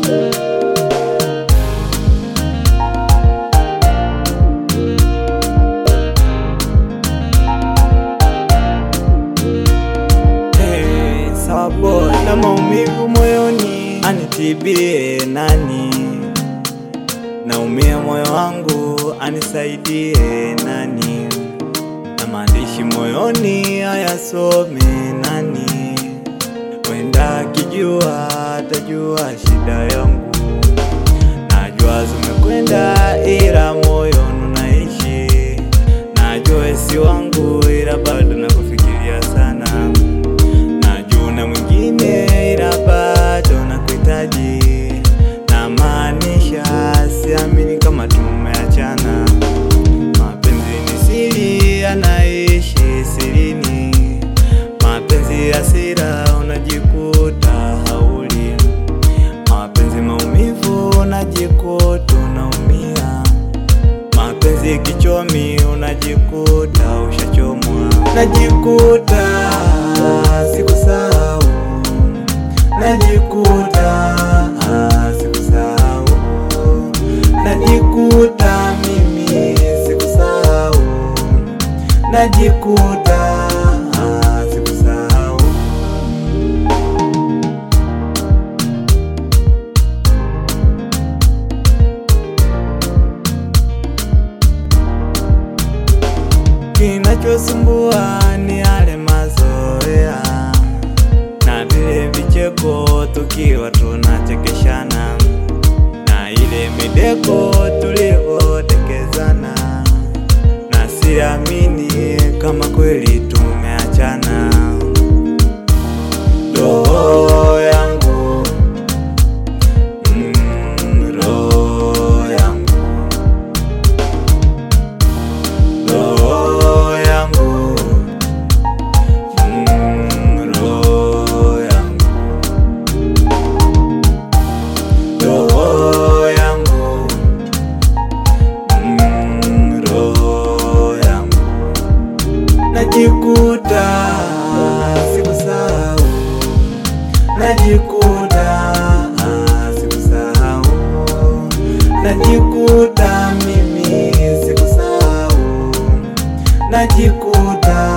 Hey, sawa boy, na maumivu moyoni anitibie nani? Naumia moyo wangu anisaidie nani? Na maandishi moyoni ayasome nani? Wenda akijua atajua shida yangu. Najua zimekwenda ila moyo unaishi. Najua si wangu ila bado nakufikiria sana. Najua na mwingine ila bado nakuhitaji. Namaanisha siamini kama tumeachana. Mapenzi ni siri, anaishi sirini. Mapenzi hasira, unajikuta hauli. Mapenzi maumivu, unajikuta unaumia. Mapenzi kichomi, unajikuta ushachomwa. Najikuta sikusahau, najikuta sikusahau, najikuta mimi sikusahau, najikuta sikusahau. Kinachosumbua ni yale mazoea na vile vicheko tukiwa tunachekeshana na ile mideko tulivyodekezana, na siamini kama kweli tumeachana. Roho yangu mm, roho yangu roho yangu mm, roho yangu roho yangu mm, roho yangu najikuta sikusahau najikuta sikusahau najikuta mimi sikusahau najikuta